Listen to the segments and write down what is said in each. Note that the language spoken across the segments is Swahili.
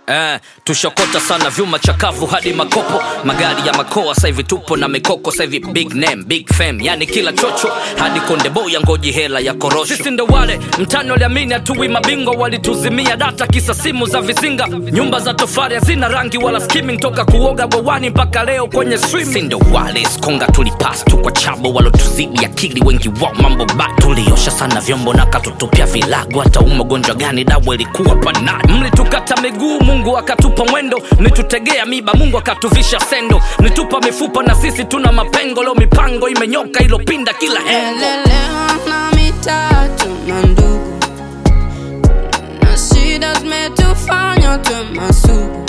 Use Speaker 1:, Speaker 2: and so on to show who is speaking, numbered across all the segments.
Speaker 1: Eh, tushokota sana vyuma chakavu hadi makopo magari ya makoa sasa hivi tupo na mikoko sasa hivi big name big fame yani kila chocho hadi konde boy ngoji hela ya korosho sisi ndo wale mtani waliamini hatuwi mabingwa walituzimia data kisa simu za vizinga nyumba za tofari hazina rangi wala skimming toka kuoga bwawani mpaka leo kwenye swimming ndo wale skonga tulipas tu kwa chabo walotuzidi akili wengi wao mambo ba tuliosha sana vyombo na katutupia vilago hata umagonjwa gani dawa ilikuwa panadi mlitukata miguu mungu akatupa mwendo mlitutegea miba mungu akatuvisha sendo mlitupa mifupa na sisi tuna mapengo leo mipango imenyoka ilopinda kila hengo
Speaker 2: Elelewa na mitatu na ndugu na shida zimetufanya tuwe masugu,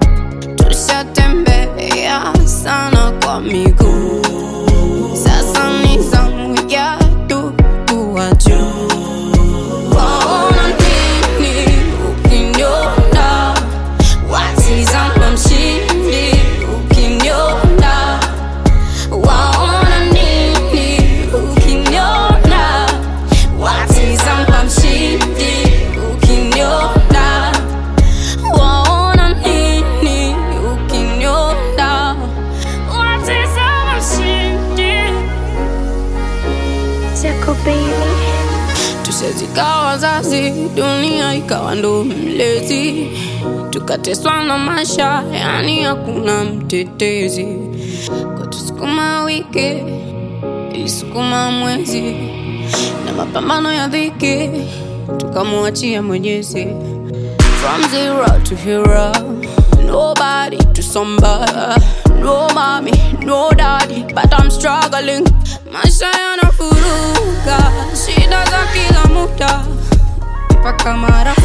Speaker 2: tushatembea sana kwa miguu, sasa ni zamu yetu kuwa juu. Waona nini ukiniona? Watizama mshindi ukiniona waona nini ukiniona watizama mshindi ukiniona waona nini ukiniona watizama mshindi
Speaker 3: Jaco Baby.
Speaker 2: tusezikawa wazazi dunia ikawa ndo mlezi tukateswa na maisha yani hakuna mtetezi kwatusukuma wiki ilisukuma mwezi na mapambano ya dhiki tukamwachia mwenyezi from zero to hero nobody to somebody no mommy no daddy but i'm struggling maisha yanafuruga shida za kila muda mpaka mara